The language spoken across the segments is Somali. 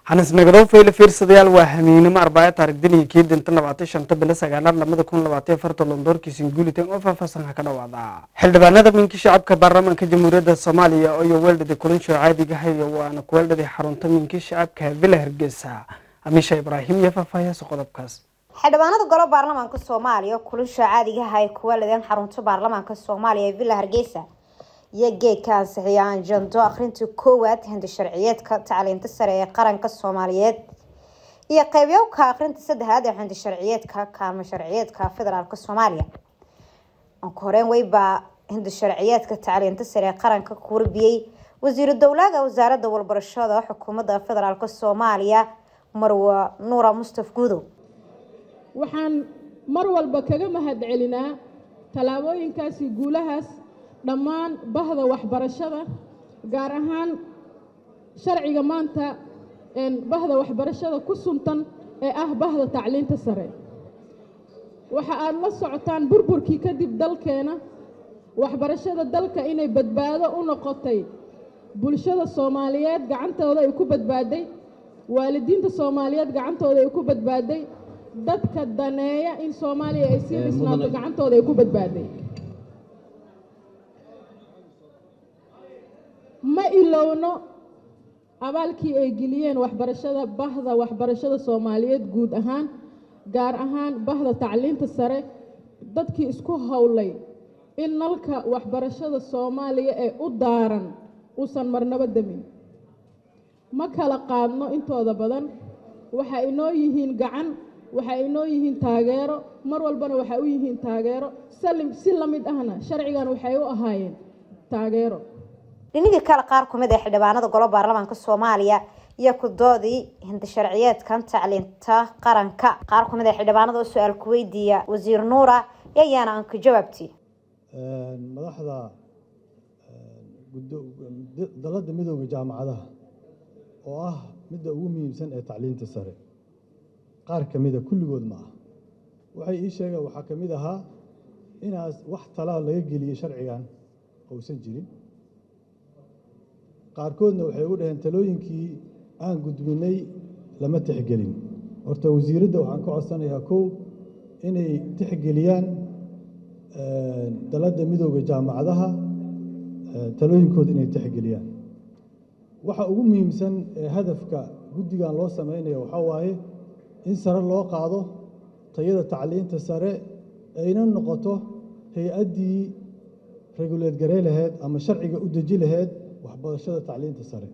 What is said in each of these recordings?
hanisnagado fayle fiirsadayaal waa hamiinimo arbaayo taarikh diniga kii dinta labaatan shanta bilo sagaalaad lamada kun labaatan farta londoorkiisin guulitan oo faahfaahsan ha ka dhawaada xildhibaanada minka shacabka baarlamaanka jamhuuriyadda soomaaliya iyo weeldhada kulanshoo caadiga hayo waana kuweeldhadii xarunta minka shacabka villa hargeysa amiisha ibraahim iyo faahfaahyaasa qodobkaas xildhibaanada golo baarlamaanka soomaaliya kulanshoo caadigaha ay kuweeladeen xarunta baarlamaanka soomaaliya ee villa hargeysa iyo geedka ansixiya anjando akhrintii koowaad hindi sharciyeedka tacliinta sare ee qaranka soomaaliyeed iyo qeybyoka akhrinta saddexaad ee hindi sharciyeedka kaalmo sharciyeedka federaalk soomaaliya anka horeen weybaa hindi sharciyeedka tacliinta sare ee qaranka ku warbiyey wasiiru dowlaaga wasaaradda walbarashada xukuumadda federaalk soomaaliya marwa nuura mustaf guudow waxaan mar walba kaga mahad celinaa tallaabooyinkaasi guulahaas dhammaan bahda waxbarashada gaar ahaan sharciga maanta bahda waxbarashada ku suntan ee ah bahda tacliinta sare waxa aada la socotaan burburkii kadib dalkeena waxbarashada dalka inay badbaado u noqotay bulshada soomaaliyeed gacantooda ay ku badbaaday waalidiinta soomaaliyeed gacantooda ay ku badbaaday dadka daneeya in soomaaliya ay sii dhisnaato gacantooda ay ku badbaaday ma ilowno abaalkii ay geliyeen waxbarashada bahda waxbarashada soomaaliyeed guud ahaan gaar ahaan bahda tacliinta sare dadkii isku howlay in nalka waxbarashada soomaaliya ee u daaran uusan marnabo demin ma kala qaadno intooda badan waxa inoo yihiin gacan waxay inoo yihiin taageero mar walbana waxay u yihiin taageero salim si la mid ahna sharcigan waxay u ahaayeen taageero dhinigii kale qaar kumid ee xildhibaanada golo baarlamaanka soomaaliya iyo kudoodii hindi sharciyeedkan tacliinta qaranka qaar kumid ee xildhibaanada oo su-aal ku weydiiya wasiir nuura ayaana aan ka jawaabti madaxda dalada midooda jaamacadaha oo ah midda ugu muhiimsan ee tacliinta sare qaar ka mida kulligood ma ah waxay ii sheegeen waxaa ka mid ahaa inaas wax talaa laga geliyey sharcigan uusan jirin qaarkoodna waxay u dhaheen talooyinkii aan gudbinay lama tixgelin horta wasiiradda waxaan ka codsanayaa kow inay tixgeliyaan daladda midooda jaamacadaha talooyinkooda inay tixgeliyaan waxa ugu muhiimsan ee hadafka guddigan loo samaynayo waxaa waaye in sare loo qaado tayada tacliinta sare ayna noqoto hay-addii reguleed garey laheyd ama sharciga u deji laheyd waxbarashada tacliinta sare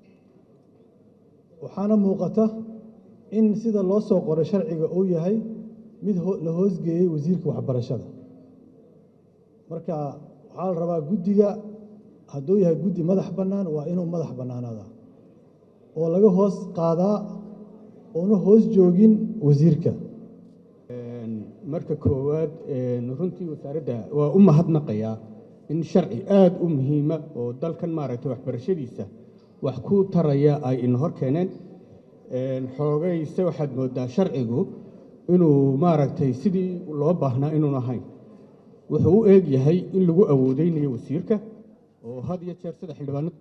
waxaana muuqata in sida loo soo qoray sharciga uu yahay mid la hoosgeeyey wasiirka waxbarashada marka waxaa la rabaa guddiga hadduu yahay guddi madax bannaan waa inuu madax bannaanaada oo laga hoos qaadaa oona hoos joogin wasiirka marka koowaad runtii wasaaradda waa u mahadnaqayaa in sharci aada u muhiima oo dalkan maaragtay waxbarashadiisa wax ku taraya ay ina hor keeneen xoogayse waxaad moodaa sharcigu inuu maaragtay sidii loo baahnaa inuun ahayn wuxuu u eeg yahay in lagu awoodeynayo wasiirka oo had iyo jeer sida xildhibaanad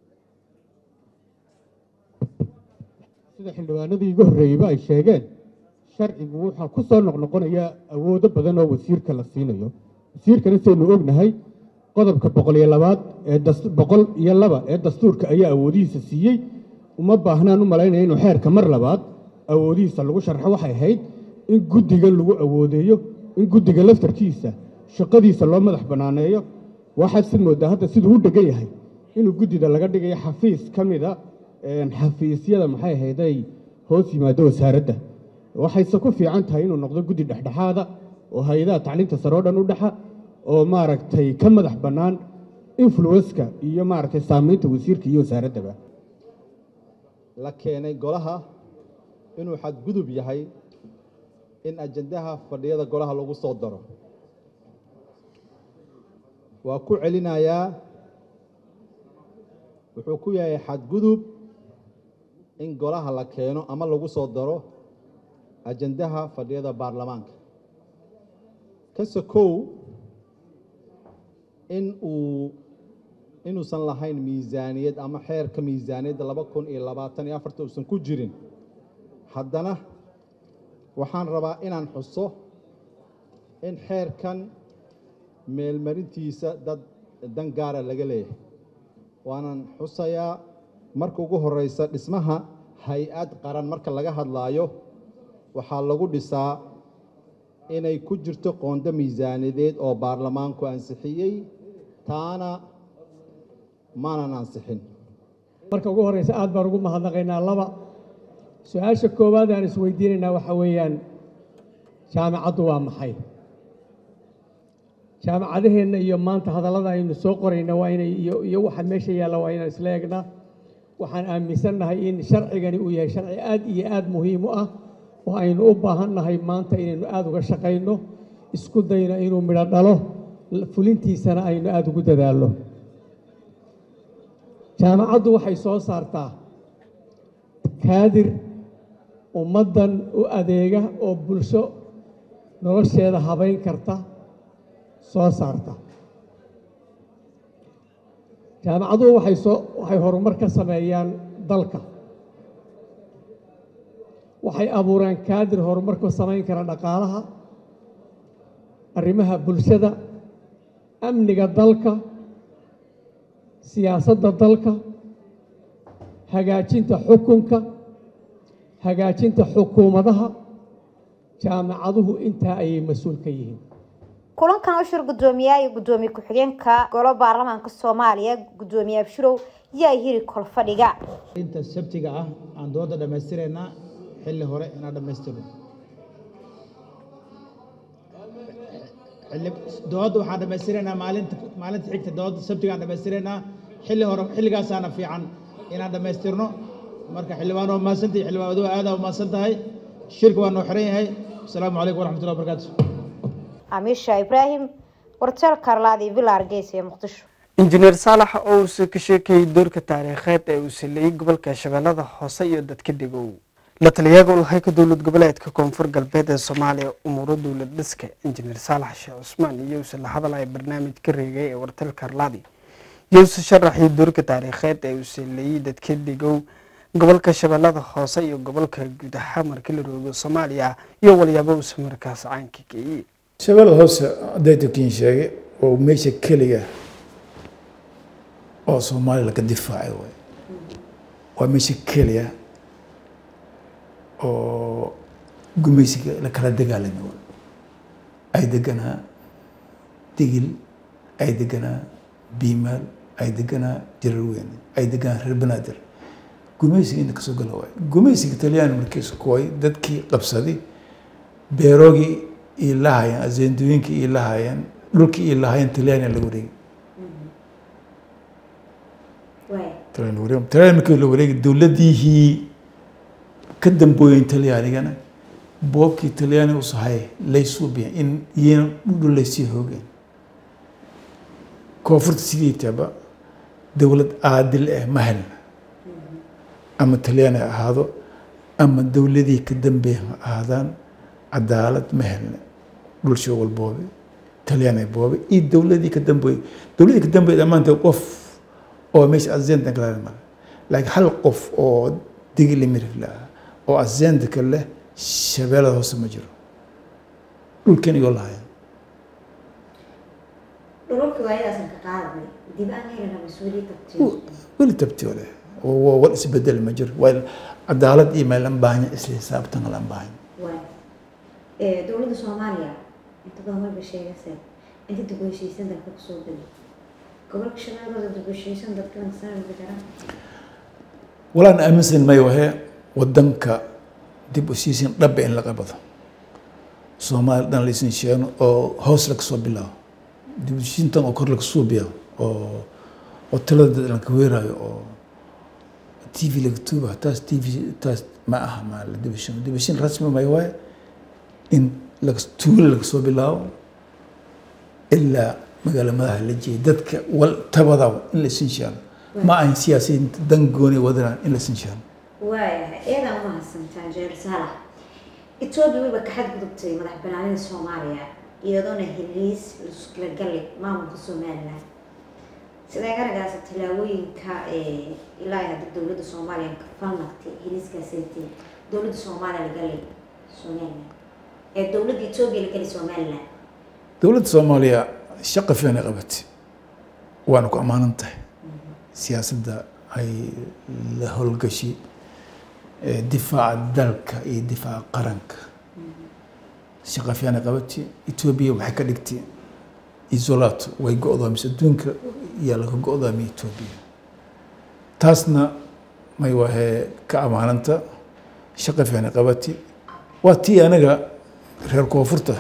sida xildhibaanadii iga horreeyeyba ay sheegeen sharcigu waxaa ku soo noqnoqonayaa awoodo badan oo wasiirka la siinayo wasiirkana saynu ognahay qodobka boqol iyo labaad ee boqol iyo laba ee dastuurka ayaa awoodihiisa siiyey uma baahnaan u malaynaya inuu xeerka mar labaad awoodihiisa lagu sharxo waxay ahayd in guddiga lagu awoodeeyo in guddiga laftarkiisa shaqadiisa loo madax bannaaneeyo waxaad sid moodaa hadda siduu u dhegan yahay inuu guddida laga dhigayo xafiis ka mida xafiisyada maxay ahayday hoos yimaado wasaaradda waxayse ku fiican tahay inuu noqdo guddi dhexdhexaada oo hay-adaha tacliinta sare oo dhan u dhexa oo maaragtay ka madax bannaan influenska iyo maaragtay saamaynta wasiirka iyo wasaaraddaba la keenay golaha inuu xadgudub yahay in ajandaha fadhiyada golaha lagu soo daro waa ku celinayaa wuxuu ku yahay xadgudub in golaha la keeno ama lagu soo daro ajandaha fadhiyada baarlamaanka ka sokow in uu inuusan lahayn miisaaniyad ama xeerka miisaaniyadda laba kun iyo labaatan iyo afarta uusan ku jirin haddana waxaan rabaa inaan xuso in xeerkan meelmarintiisa dad dan gaara laga leeyahay waanan xusayaa marka ugu horeysa dhismaha hay-ad qaran marka laga hadlaayo waxaa lagu dhisaa inay ku jirto qoonda miisaaniyadeed oo baarlamaanku ansixiyey taana maanan ansixin marka ugu horeysa aad baan ugu mahadnaqaynaa laba su-aasha koowaad aan isweydiinaynaa waxaa weeyaan jaamacaddu waa maxay jaamacadaheenna iyo maanta hadallada aynu soo qorayna waa inay iyo iyo waxa meesha yaalla waa inaan isla eegnaa waxaan aaminsannahay in sharcigani uu yahay sharci aad iyo aad muhiim u ah oo aynu u baahannahay maanta inaynu aada uga shaqayno isku dayno inuu midho dhalo fulintiisana aynu aada ugu dadaalno jaamacaddu waxay soo saartaa kaadir ummaddan u adeega oo bulsho nolosheeda habayn karta soo saarta jaamacaduhu waxay soo waxay horumar ka sameeyaan dalka waxay abuuraan kaadir horumar ku samayn kara dhaqaalaha arrimaha bulshada amniga dalka siyaasadda dalka hagaajinta xukunka hagaajinta xukuumadaha jaamacaduhu intaa ayay mas-uul ka yihiin kulankan ushir guddoomiyaha iyo guddoomiye ku-xigeenka golo baarlamaanka soomaaliya guddoomiye abshirow yaa hiri kolfadhiga inta sabtiga ah aan dooda dhammaystiraynaa xilli hore inaan dhammaystirno xilli dooda waxaan dhammaystiraynaa maalinta maalinta xigta dooda sabtiga aan dhammaystiraynaa xilli hore xilligaasaana fiican inaan dhammaystirno marka xildhibaan waa mahadsantahay xildhibaan adugu aadaa umahadsan tahay shirka waa noo xiran yahay asalaamu calaykum waraxmatullahi wabarakaatu amiisha ibraahim warteel karlaadi villa hargeysa ee muqdisho injineer saalax oo uuse ka sheekayay doorka taariikheed ee uu sileeyey gobolka shabeellada hoose iyo dadka degow la taliyaga ulhayka dowlad goboleedka koonfur galbeed ee soomaaliya umuuro dowlad dhiska injineer saalax sheekh cusmaan iyo use la hadalaya barnaamij ka reegay ee warteel karlaadi iyo use sharaxii doorka taariikheed ee uu sileeyey dadka degow gobolka shabeellada hoose iyo gobolka guud ahaan markii la roogo soomaaliya iyo walyaabo uuse markaas caanka geeyey shabeellada hoose daytakiin sheegay oo meesha keliga oo soomaaliya laga difaacay waay waa meesha keliya oo gumaysiga la kala dagaalami waay ay deganaa digil ay deganaa biimaal ay deganaa jararweyne ay deganaa reer banaadir gumaysiga inta kasoo gala waay gumaysiga talyaani markiisu kuway dadkii qabsaday beeroogii ii lahayeen azeendooyinkii ii lahayeen dhulkii ii lahayeen talyaaniya la wareegi talyaani wareeg talyaani markii la wareegi dowladdiihii ka dambooyen talyaanigana boobkii talyaani usahay laysuubiyan in iyana dhudhu laysii hoogeen koonfurta sideetaba dowlad aadil ah ma helna ama talyaani ha ahaado ama dowladii ka dambeeya ha ahaadaan cadaalad ma helna dhulsho walboobe talyaani boobe iyo dowladii ka dambeeyey dowladii ka dambeeyey maanta qof oo meesha azenta kale male laakiin hal qof oo digili mirif laha oo azenta ka leh shabeellada hoose ma jiro dhulkan igoo lahaya weli tabtiyo leh wal isbedel ma jiro waa cadaalad iyo meel an baahanya isla xisaabtan lan baahanya dowladda soomaaliya inta badan wayba sheegaseen inta dib u heshiisan dalka kusoo geli gobolka shabeellada dib u heshiisan dadka sanad garan walaan aaminsan mayo wahe wadanka dib u heshiisin dhabba in la qabado soomaaliya dhan laysan sheegno oo hoos laga soo bilaabo dib u heshiisintan oo kor laga suubiya oo oo talada dad lanka weeraayo oo t v laga tuuba taas t v taas ma aha ma la dib u heshiin dib u heshiin rasmi mayo waaye in laga tuulo laga soo bilaabo ilaa magaala madaxa la jeeyay dadka wal tabadaw in la sinshaano ma ahan siyaasiyiinta dan gooni wadanaan in la sinshaano waayahay eedaan umahadsantaa jeer saalax etoobiya wayba ka xadgudubtay madax banaanida soomaaliya iyadoona heliis la galay maamulka somalilan sidee garagaasa tallaabooyinka ilaa hadda dowladda soomaaliya ka falnaqtay heliskaasaytay dowladda soomaaliya lagalay somaliland ee dowladda etoobiya lagalay somaliland dowladda soomaaliya shaqa fiican ay qabatay waana ku ammaanan tahay siyaasadda ay la howlgashi difaaca dalka iyo difaaca qaranka shaqa fiican ay qabatay etoobiya waxay ka dhigtay isolato way go-doomisay adduunka yaa laga go-doomiyay etoobiya taasna may wahee ka ammaananta shaqa fiican ay qabatay waa tii anaga reer koonfurta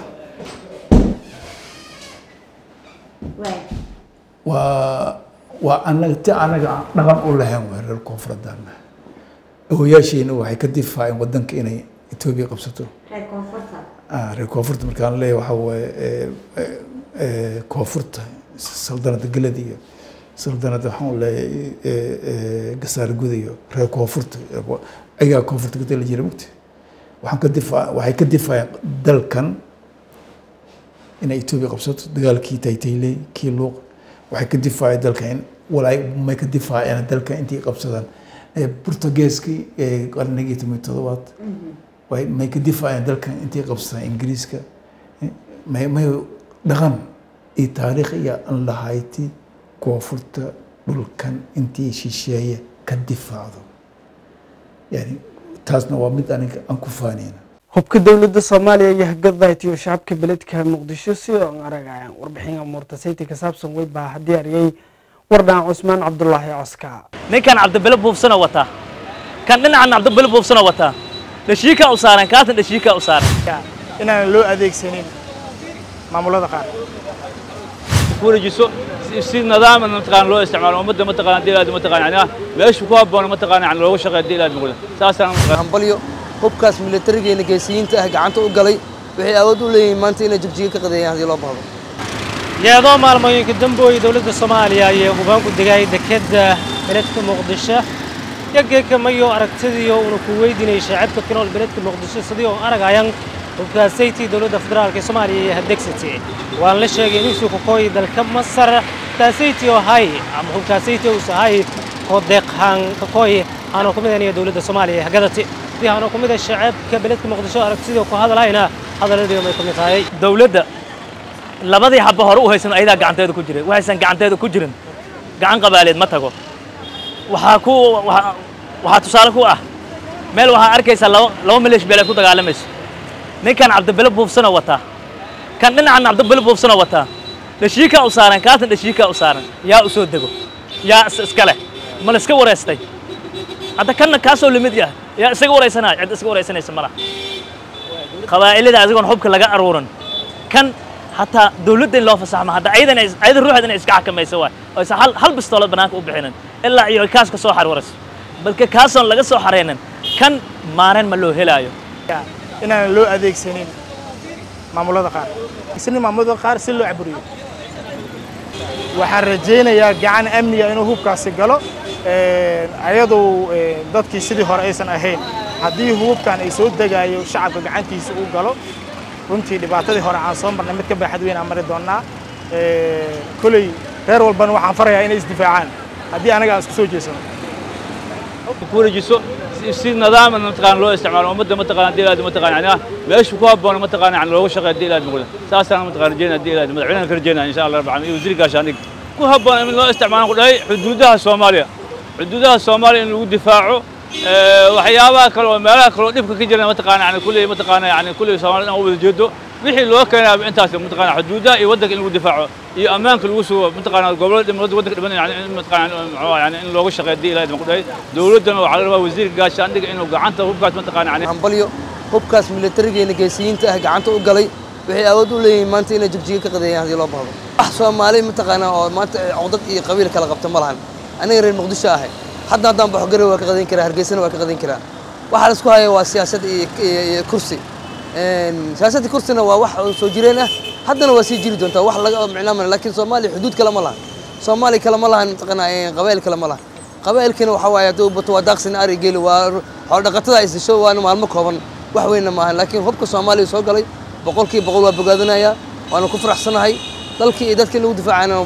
waa waa anaga ti anaga aan dhaqan u lahayn waa reer koonfuradana awoyaasheena waxay ka difaaceen wadanka inay etoobiya qabsato reer koonfurta reer koonfurta markaan leeyahay waxaa waaye koonfurta saldanada galad iyo saldanada waxaan leeyahay gasaar gud iyo reer koonfurta ayagaa koonfurta ka tali jira mugti waxaan ka difaa waxay ka difaaceen dalkan inay etoobiya qabsato dagaalkii taytayley kii luuq waxay ka difaaceen dalka in walaay may ka difaaceen dalka intii qabsadaan portugeeskii qarnigii toban todobaad way may ka difaaceen dalkan intii qabsadaan ingiriiska may may dhaqan iyo taariikh iyo an lahayti koonfurta dhulkan intii shisheeye ka difaacdo yani taasna waa mid aniga aan ku faanayna hubka dowladda soomaaliya iyo hagadaaytiyo shacabka beledka muqdisho sidoo aan aragayaan warbixin amuurta sayti ka saabsan way baa diyaariyey wardhaan cusmaan cabdulaahi coska ninkan cabdibile buufsana wataa kan dhinacan cabdibile buufsana wataa dhashiikaa u saaran kaatan dhashiikaa u saaran inaan loo adeegsanin maamulada qaar ku wareejiso si nidaam mataqaan loo isticmaalo ummadda mataqaan hadii ilaad mataqaan yani meesha ku habboon mataqaan yani loogu shaqeeyo hadii ilaad muqda saasaan hambalyo hubkaas militarigeena geesiyiinta ah gacanta u galay waxay awood u leeyihiin maanta inay jigjiga ka qadeeyaan haddii loo baahdo iyadoo maalmooyinka dambooyi dowladda soomaaliya ayay hubaanku degay dekedda beledka muqdisho yageeka mayo aragtidiyo una ku weydiinayay shaacibka ku nool beledka muqdisho sidii oo aragayaan hubkaasaytii dowladda federaalka ee soomaaliya iyo hadegsati waan la sheegay inuu ku kooyi dalka masar taasayti oo hay ama hubkaasaytii uu sahay kodeeqhan ka kooyi aanu ku midanaya dowladda soomaaliya ee hagadati sidii aanu ku mida shaacibka beledka muqdisho aragtidii ku hadlayna hadaladii may ku mid tahay dowladda labadii habba hore u haysan ayadaa gacanteeda ku jiray waxaysan gacanteeda ku jirin gacan qabaaleed ma tago waxaa ku waxaa tusaale ku ah meel waxaa arkaysaa laba laba maleesh beeleed ku dagaalamayso ninkan cabdibile buufsana wataa kan dhinacan cabdibile buufsana wataa dhashiikaa u saaran kaatan dhashiikaa u saaran yaa u soo dego yaa iska leh ma la iska wareystay hadda kanna kaasoo limid yah yaa isaga wareysanaya cid iska wareysanaysa ma laha qabaa'ilada asigoon xubka laga aruurin kan hataa dowladda in loo fasaxmo hadda ayadan ayada ruuxeeda inay iska xakamayso waay oysan hal hal bistoolad banaanka u bixinin ilaa iyo kaas ka soo xarwarayso balka kaasoon laga soo xareynin kan maareen ma loo helaayo inaan loo adeegsanin maamulada qaar isna maamulada qaar si loo caburiyo waxaan rajaynayaa gacan amniga inuu hubkaasi galo ayadu dadkii sidii hore aysan ahayn haddii hubkan ay soo degaayo shacabka gacantiisa uu galo runtii dhibaatadii hore aan soo marnay mid ka baaxad weyn aan mari doonnaa koley reer walbana waxaan farayaa inay isdifaacaan haddii anaga aan isku soo jeesano ku wareejiso si nidaam mataqaan loo isticmaalo ummadda mataqaan hadii ilaad mataqaan yani meesha ku habboon mataqaan yani loogu shaqeeyo hadii ilaad muqda saasaan mataqaan rajeynaa hadii ilaad madaxweynaha ka rajeynaa insha allah rabbi caalamiin iyo wasiir gaashaandhig ku habboon in loo isticmaalo ku dhahay xuduudaha soomaaliya xuduudaha soomaaliya in lagu difaaco waxyaabaha kale oo meelaha kale oo dhibka ka jira mataqaana yani kulli mataqaana yani kulli soomaalida aan u wada jeedo wixii loo keenaa intaas mataqaana xuduudaha iyo waddanka in lagu difaaco iyo ammaanka lagu sugo mataqaana gobollada dhimada waddanka dhiban yani in mataqaana yani in looga shaqeeyo hadii ilahay ku dhahay dowladdana waxaa la rabaa wasiirka gaashaandhiga inuu gacanta hubkaas mataqaana yani hambalyo hubkaas militarigeena geesiyiinta ah gacanta u galay waxay awood u leeyihiin maanta inay jigjiga ka qadeeyaan haddii loo baahdo wax soomaali mataqaana oo maanta codad iyo qabiil kala qabta ma lahan aniga reer muqdisho ahay hadda haddaan baxo garowe waa ka qadayn karaa hargeysana waa ka qadayn karaa waxa la isku haya waa siyaasad iyo kursi siyaasadda kursina waa wax soo jireen ah haddana waa sii jiri doontaa wax laga micnaamana laakiin soomaaliya xuduud kale ma lahan soomaaliya kale ma lahan mataqaanaa qabaa'il kale ma lahan qabaa'ilkina waxa waaye haddii u bato waa daaqsina ari geeli waa xoolo dhaqatada ay sisho waana maalmo kooban wax weynna maahan laakiin hubka soomaaliya soo galay boqolkiiba boqol waa bogaadinayaa waana ku faraxsanahay dalkii iyo dadkii lagu difaacayna badan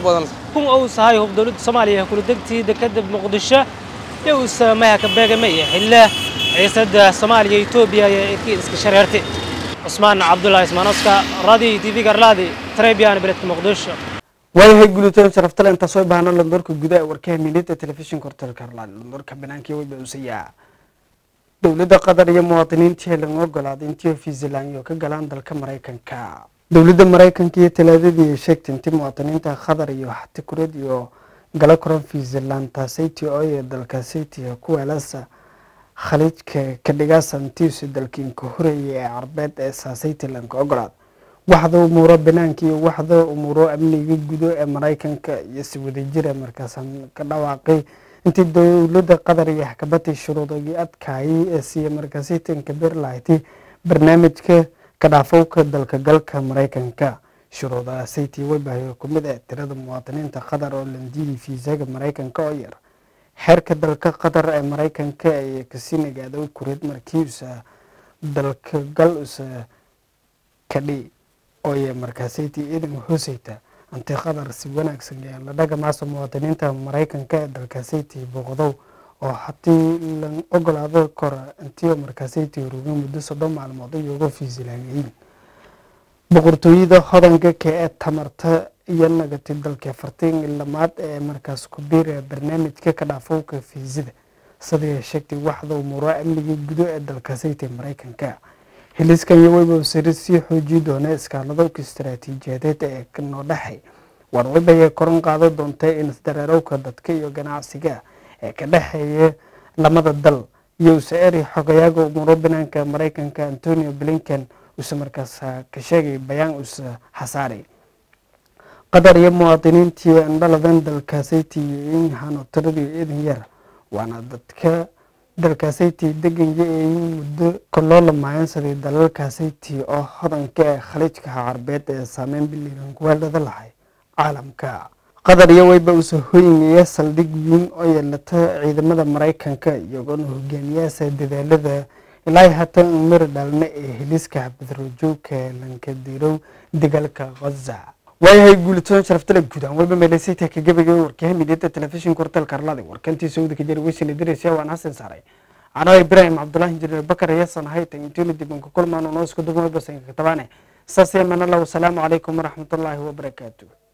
kun uu sahay hub dowladda soomaaliya kula degtii dekeda muqdisho iyo uu saamaha ka beegamaya xilla ciisada soomaaliya iyo etoobiya iyo irkii iska shareertay cusmaan cabdullaahi ismaanoska radio tv garlaadi trebian beledka muqdisho waayahay guulitoon sharaftale intaa soo baahno londoorka gudaha warkaha milida telefishinka hortelka harlaan londoorka banaanka wayba usayaa dowladda qatar iyo muwaadiniintii laga ogolaaday intii fiisland iyo ka galaan dalka maraykanka dowladda maraykanka iyo talaadadii ay sheegtay intii muwaadiniinta qatar iyo xatikureed iyo gala koran fiisland taasaytii oo ee dalkaasaytii kuweelasa khaliijka ka dhigaasantiisu dalkiinka horeeya ee carbeed ee saasaytilanka ogolaad waxda umuuro banaanka iyo waxda umuuro amniga gudo ee maraykanka iyo si wadajira markaasan ka dhawaaqay intii dowladda qatar iyo xakabatay shuruudagii adkaayay ee siiya markaasitanka berlayti barnaamijka kadhaafowka dalka galka maraykanka shuruudaha saytii weybahay ku mid ah tirada muwaadiniinta qatar oo landiyay fiisaga maraykanka oo yar xeerka dalka qatar ee maraykanka ee kasii nagaaday kureed markiisa dalka gal usa kadhi ooye markaasaytii ciidan hooseyta anti qatar si wanaagsan ee la dhagamaasa muwaadiniinta maraykanka ee dalkaasaytii booqdow oo haddii la ogolaado kora intii markaasaytii ruga muddo soddon maalmood ay uga fiisilaanyihiin boqortooyada hodanka ka ee tamarta iyo nagati dalka fartiin lamaad ee markaas ku biira barnaamijka ka dhaafowka fiisida sidai sheegtay waxda umuuro amniga gudo ee dalkaasaytii maraykanka hiliskan iyo weyba sari sii xoojii doona iskaaladowka istaraatiijiyadeed ee noo dhexay war weybaya koran qaado doonta in isdareerowka dadka iyo ganacsiga ee ka dhexeeya lamada dal iyo usaeri xogayaaga umuuro banaanka maraykanka antonio blinken uuse markaas ka sheegay bayaan uuse xasaaray qatar iyo muwaadiniintii andhaladan dalkaasaytii in hano tiradii idin yar waana dadka dalkaasaytii deganya ee muddo kaloo lamayansaday dalalkaasaytii oo hodanka ee khaliijka carbeed ee saameyn biliran kuweeldhada lahay caalamka qatar iyo weyba uuse hoyingaya saldhig weyn oo yeelata ciidamada maraykanka iyagoona hogaamiyaasa dadaalada ilaa hatan mari dhalna ee heliska xabadrojoogka lankadirow dagaalka khaza waayahay guulitoon sharaftale guudaan weyba meelaysayta ka gabagay warkaha midiyada telefishinka horteelka arlada warkantii saudi ka jari weysina diraysa waan xasan saaray anoo ibraahim cabdulaahi injineer bakar yasan haytan intiina dibanka kulmaan noo isku dumo basanka tabaane saas yamana allah wasalaamu calaykum waraxmatullaahi wabarakaatu